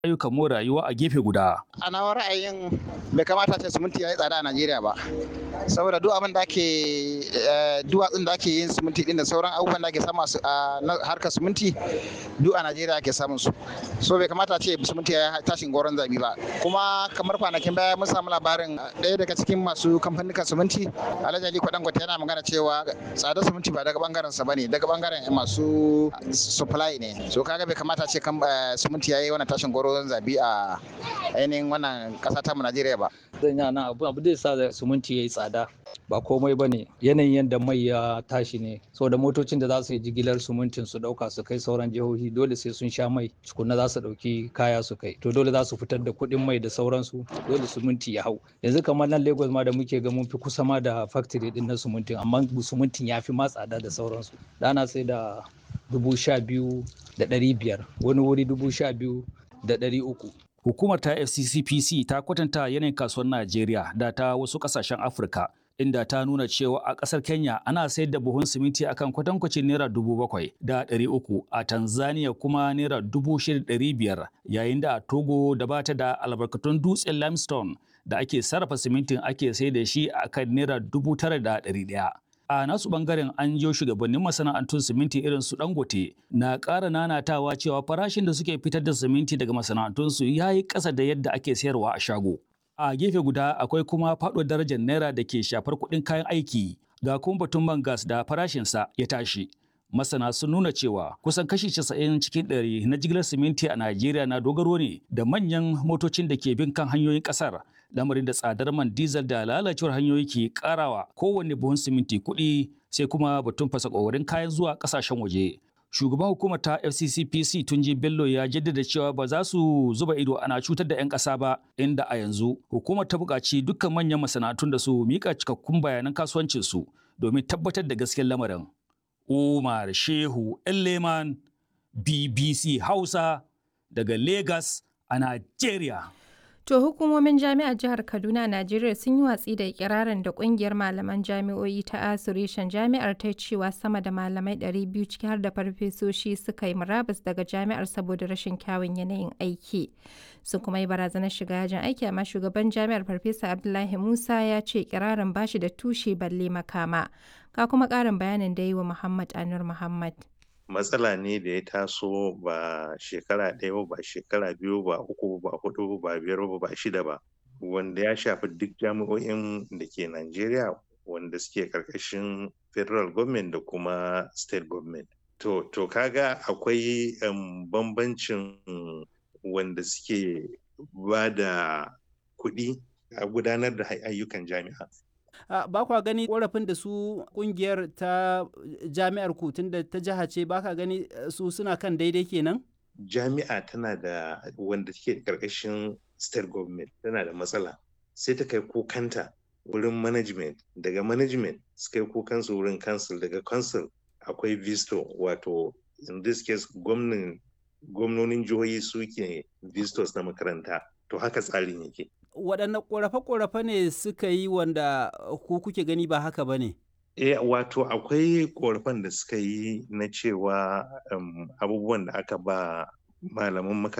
ayyukan more rayuwa a gefe guda. A nawa ra'ayin bai kamata ce siminti ya yi tsada a Najeriya ba. Saboda duk abin da ake duwatsun da ake yin siminti din da sauran abubuwan da ake samu a harkar siminti duk a Najeriya ake samun su. So bai kamata ce siminti ya tashin goron zabi ba. Kuma kamar kwanakin baya mun samu labarin ɗaya daga cikin masu kamfanin siminti Alhaji Ali Kwadangote yana magana cewa tsadar siminti ba daga bangaren sa bane daga bangaren masu supply ne. So kaga bai kamata ce siminti ya yi wannan tashin goron ruwan zabi a ainihin wannan kasa ta mu Najeriya ba. Zan yi nan abu abu da sa suminti ya yi tsada ba komai ba ne yanayin yadda mai ya tashi ne da motocin da za su yi jigilar sumuntin su dauka su kai sauran jihohi dole sai sun sha mai tukunna za su dauki kaya su kai to dole za su fitar da kuɗin mai da sauransu dole suminti ya hau yanzu kamar nan Lagos ma da muke ga mun fi kusa ma da factory din na sumuntin amma sumuntin ya fi ma tsada da sauransu dana sai da dubu sha biyu da ɗari biyar wani wuri dubu sha biyu da ɗari uku. Hukumar ta FCCPC ta kwatanta yanayin kasuwar Najeriya da ta wasu ƙasashen Afirka inda ta nuna cewa a ƙasar Kenya ana sayar da buhun siminti akan kwatankwacin naira dubu bakwai da ɗari uku a Tanzania kuma naira dubu shida ɗari biyar yayin da a Togo da bata da albarkatun dutsen limestone da ake sarrafa simintin ake sayar da shi akan naira dubu tara da ɗari ɗaya. a nasu bangaren an jiyo shugabannin masana'antun siminti irin su dangote na ƙara nanatawa cewa farashin da suke fitar da siminti daga masana'antunsu ya yi ƙasa da yadda ake sayarwa a shago a gefe guda akwai kuma faɗuwar darajar naira da ke shafar kuɗin kayan aiki ga kuma batun man gas da farashinsa ya tashi masana sun nuna cewa kusan kashi 90 cikin ɗari na jigilar siminti a Najeriya na dogaro ne da manyan motocin da ke bin kan hanyoyin ƙasar lamarin da tsadar man diesel da lalacewar hanyoyi ke karawa kowanne buhun siminti kuɗi sai kuma batun fasa ƙoƙarin kayan zuwa ƙasashen waje. Shugaban hukumar ta FCCPC Tunji Bello ya jaddada cewa ba za su zuba ido ana cutar da 'yan ƙasa ba inda a yanzu hukumar ta buƙaci dukkan manyan masana'antun da su miƙa cikakkun bayanan kasuwancinsu domin tabbatar da gaskiyar lamarin. Umar Shehu Elleman BBC Hausa daga Lagos a Najeriya. To hukumomin jami'ar jihar Kaduna Najeriya sun yi watsi da ikirarin da kungiyar malaman jami'o'i ta Asureshen jami'ar ta cewa sama da malamai 200 ciki har da farfesoshi suka yi murabus daga jami'ar saboda rashin kyawun yanayin aiki. Sun kuma yi barazanar shiga yajin aiki amma shugaban jami'ar Farfesa Abdullahi Musa ya ce ikirarin bashi da tushe balle makama. Ka kuma ƙarin bayanin da yi wa Muhammad Anur Muhammad. matsala ne da ya taso ba shekara ɗaya ba shekara biyu ba uku ba hudu ba biyar ba ba shida ba wanda ya shafi duk jami'o'in da ke Najeriya wanda suke karkashin federal government da kuma state government to to kaga akwai um, bambancin wanda suke ba da kuɗi a gudanar da ayyukan jami'a Uh, ba kwa gani korafin da su kungiyar ta jami'ar ku tunda ta jiha ce ba ka gani su suna kan daidai kenan? Jami'a tana da wanda take karkashin state government tana da matsala sai ta kai kukanta wurin management daga management su kai kukansu wurin council daga council akwai visto wato in this case gwamnonin jihohi suke vistos na makaranta to haka tsarin yake. waɗanne ƙorafe-ƙorafe ne suka yi wanda ku kuke gani ba haka ba ne? E, wato akwai ƙorafen da suka yi na cewa um, abubuwan da aka ba malaman